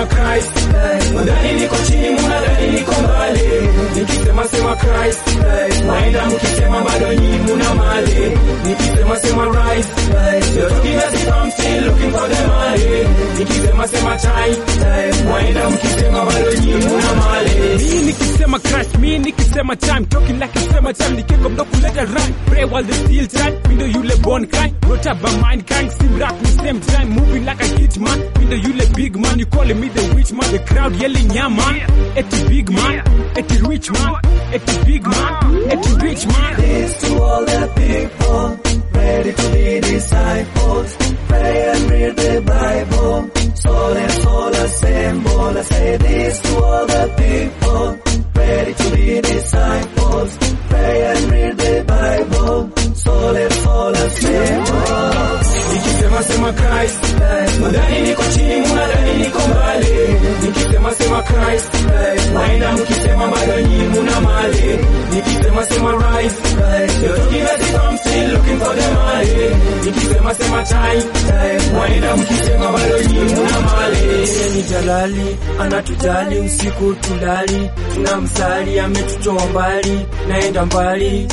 sema Christ, mudhani niko chini, munadhani niko mbali. Nikisema sema Christ, naenda mkisema bado nyi muna mali. Nikisema sema rise, you're talking as if I'm still looking for the money. Nikisema sema time, waenda mkisema bado nyi muna mali. Mi nikisema Christ, mi nikisema time, talking like kisema time, nikiwa mdo kuleta rhyme, pray while they still time, mi ndo yule born kind, brought up by mankind, sim rap the same time, moving like a hit man, mi ndo yule big man, you calling me the witch man, the crowd yelling yeah man, eti big man, eti rich man, eti big man, eti rich man. This to all the people ready to be disciples. Pray and read the Bible. Soul and soul assemble. I say this to all the people ready to be disciples. Pray and read the Bible. Soul and soul assemble. Nikisema sema Christ, mudhani niko chini, munadhani niko mbali. Nikisema sema Christ, naenda mkisema bado nyi muna mali. Nikisema sema rise, you're talking as if I'm still looking for the money. Nikisema sema time, waenda mkisema bado nyi muna mali. Yeye ni jalali, anatujali usiku tulali, tunamsali ametutoa mbali, naenda mbali.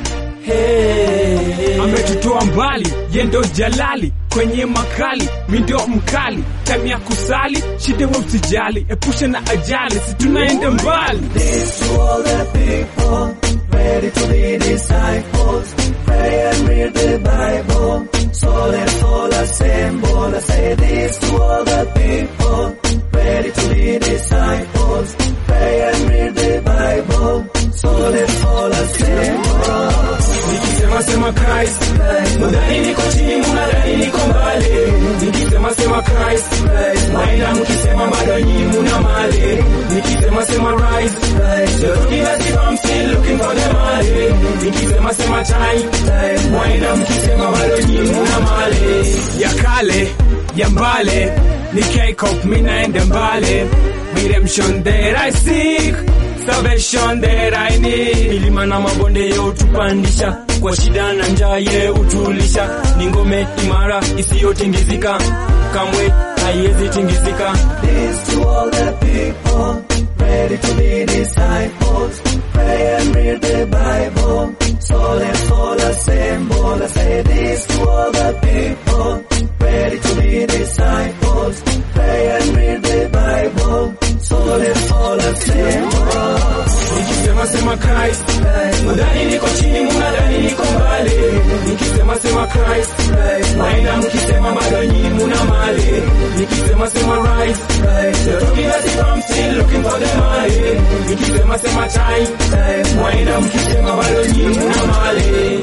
Hey. ametutoa mbali yendo jalali kwenye makali mindo mkali time ya kusali shida we usijali epusha na ajali si tunaenda mbali This to all the people ready to be disciples. Pray and read the Bible. Soul and soul assemble. I say this to all the people ready to be disciples. Pray and read the Bible. Soul and soul assemble. Nikisema sema Christ, mudhani niko chini, munadhani niko mbali. Nikisema sema Christ, naenda mkisema bado nyi muna mali. Nikisema sema rise, you're talking as if I'm still looking for the money. Nikisema sema time, waenda mkisema bado nyi muna mali. ya kale ya mbale ni K-Cop mi naenda mbale redemption that I seek salvation that I need milima na mabonde ye utupandisha kwa shida na njaa ye utulisha ni ngome imara isiyotingizika kamwe haiwezi tingizika This to all the people ready to be disciples pray and read the bible soul and soul assemble I say this to all the people ready to be disciples pray and read the bible soul and soul assemble Nikisema sema Christ, mudhani niko chini, munadhani niko mbali. Nikisema sema Christ, naenda mkisema bado nyi muna mali. Nikisema sema rise, you're talking as if I'm still looking for the money. Nikisema sema time, waenda mkisema bado nyi muna mali.